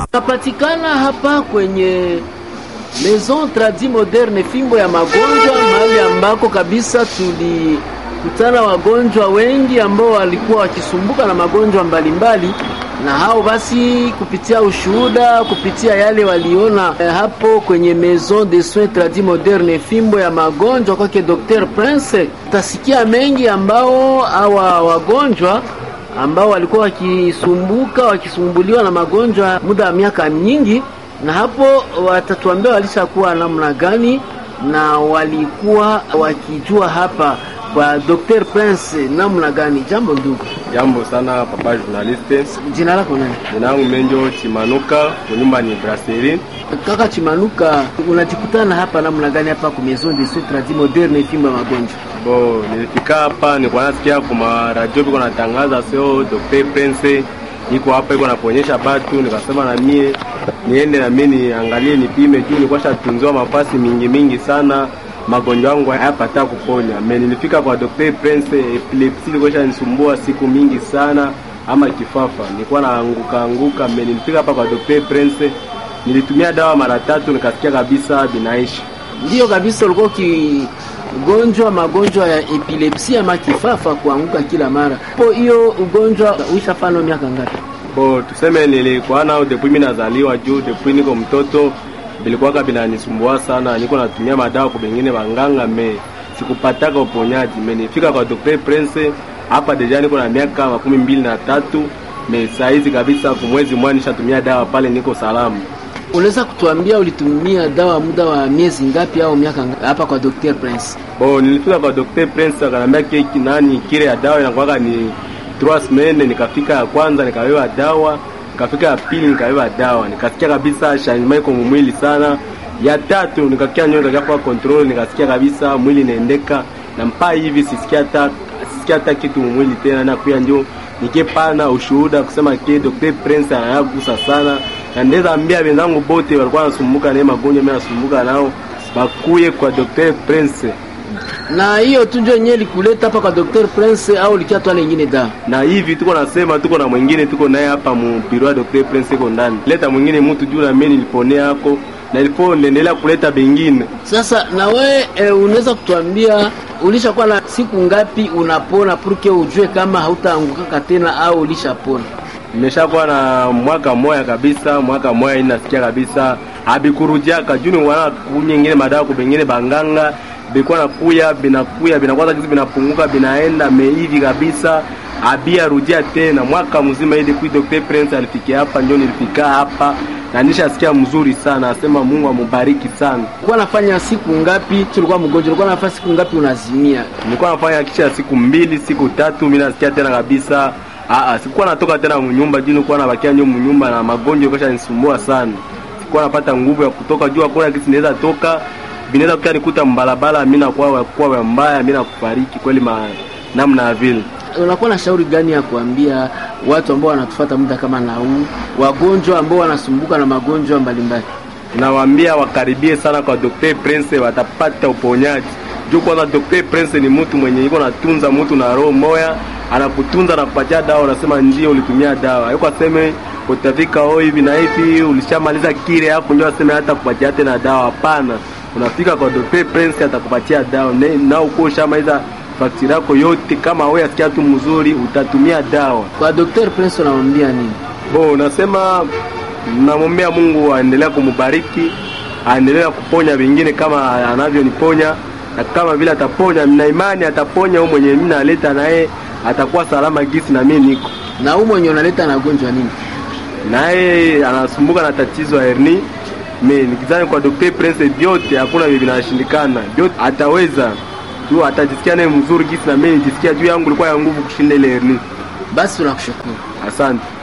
Napatikana hapa kwenye Maison Tradi Moderne, fimbo ya magonjwa, mahali ambako kabisa tulikutana wagonjwa wengi ambao walikuwa wakisumbuka na magonjwa mbalimbali na hao basi, kupitia ushuhuda, kupitia yale waliona eh, hapo kwenye Maison de Soins Tradi Moderne, fimbo ya magonjwa kwake Dr Prince, utasikia mengi ambao hawa wagonjwa ambao walikuwa wakisumbuka wakisumbuliwa na magonjwa muda wa miaka mingi, na hapo watatuambia walishakuwa namna gani na walikuwa wakijua hapa kwa Dr Prince namna gani. Jambo ndugu. Jambo sana papa journaliste. Jina lako nani? Jina langu Menjo Chimanuka, kunyumba ni Brasserie. Kaka Chimanuka, unajikutana hapa namna gani hapa kwa Maison de Soins Tradi Moderne fimbo ya magonjwa? Bo, nilifika hapa nilikuwa nasikia kwa radio biko natangaza sio Dr Prince iko hapa iko naponyesha batu, nikasema na mie niende na mie niangalie nipime juu nilikuwa shatunziwa mafasi mingi mingi sana magonjwa yangu hayapata kuponya. Me nilifika kwa Dr Prince, epilepsi ilikuwa inanisumbua siku mingi sana, ama kifafa nilikuwa naanguka anguka. Me nilifika hapa kwa Dr Prince, nilitumia dawa mara tatu, nikasikia kabisa binaishi. Ndiyo kabisa, ulikuwa ukigonjwa magonjwa ya epilepsi ama kifafa, kuanguka kila mara. Po hiyo ugonjwa uishafano miaka ngapi? Bo, tuseme nilikuwa nao depuis mimi nazaliwa, juu depuis niko mtoto bilikuwaka binanisumbua sana, niko natumia madawa kwa bengine banganga, me sikupataka uponyaji. Me nifika kwa Dr Prince hapa deja niko na miaka makumi mbili na tatu me saizi kabisa, kumwezi mmoja nishatumia dawa pale, niko salama. Unaweza kutuambia ulitumia dawa muda wa miezi ngapi au miaka ngapi hapa kwa Dr Prince? Bo, nilifika kwa Dr Prince akanambia keki nani kile ya dawa inakuwaka ni trois semaines. Nikafika ya kwanza nikawewa dawa nikafika ya pili nikabeba dawa, nikasikia kabisa changement iko mwili sana. Ya tatu nikakia nyoka kafa control, nikasikia kabisa mwili inaendeka na mpaa hivi sisikia hata sisikia hata kitu mwili tena, na pia ndio nikipana ushuhuda kusema ke Dr Prince anayagusa sana, na ndeza ambia wenzangu bote walikuwa wanasumbuka na magonjwa, mimi nasumbuka nao bakuye kwa Dr Prince na hiyo tu ndio yenyewe likuleta hapa kwa Dr Prince au likia tu nyingine da? Na hivi tuko nasema tuko na mwingine tuko naye hapa mu biro ya Dr Prince iko ndani. Leta mwingine mtu juu na mimi niliponea yako na ilipo niendelea kuleta bengine. Sasa na we e, unaweza kutuambia ulishakuwa na siku ngapi unapona purke ujue kama hautaangukaka tena au ulishapona? Nimeshakuwa na mwaka moya kabisa, mwaka moya inasikia kabisa abikurujiaka juu ni wana kunyingine madawa kubengine banganga bikuwa nakuya binakuya binakwaza kizi binapunguka binaenda meivi kabisa abia rudia tena mwaka mzima ili kui Dr Prince alifikia hapa, ndio nilifika hapa na nishasikia mzuri sana, asema Mungu amubariki sana. Ulikuwa nafanya siku ngapi tulikuwa mgonjwa? Ulikuwa nafanya siku ngapi unazimia? Nilikuwa nafanya kisha siku mbili siku tatu, mimi nasikia tena kabisa. Aa, sikuwa natoka tena mnyumba juu nilikuwa nabakia nyo mnyumba na magonjwa kesha nisumbua sana, sikuwa napata nguvu ya kutoka juu, hakuna kitu naweza toka binaweza kuta nikuta mbalabala, mimi nakuwa kwa mbaya, mimi nakufariki kweli ma namna ya vile. Unakuwa na shauri gani ya kuambia watu ambao wanatufuata muda kama na huu, wagonjwa ambao wanasumbuka na magonjwa mbalimbali? Nawaambia wakaribie sana kwa Dr Prince, watapata uponyaji. Juu kwanza Dr Prince ni mtu mwenye iko natunza mtu na roho moya, anakutunza na kupatia dawa, unasema njia ulitumia dawa, yuko aseme utafika oh hivi na hivi, ulishamaliza kile hapo, ndio aseme hata kupatia tena dawa. Hapana, unafika kwa Dr Prince atakupatia dawa na uko ushamaliza faktiri yako yote. Kama wewe asikia tu mzuri, utatumia dawa. Kwa Dr Prince unamwambia nini? Bo, unasema namwombea Mungu aendelea kumubariki, aendelea kuponya wengine kama anavyoniponya, na kama vile ataponya, na imani ataponya huyo mwenye mimi naleta naye atakuwa salama gisi na mimi niko na huyo mwenye unaleta na gonjwa nini, naye anasumbuka na tatizo ya hernia me nikizani kwa Dr Prince vyote hakuna vile vinashindikana, vyote ataweza tu, atajisikia naye mzuri gisi na mimi nijisikia juu yangu ilikuwa ya nguvu kushinda ile hernia. Basi tunakushukuru, asante.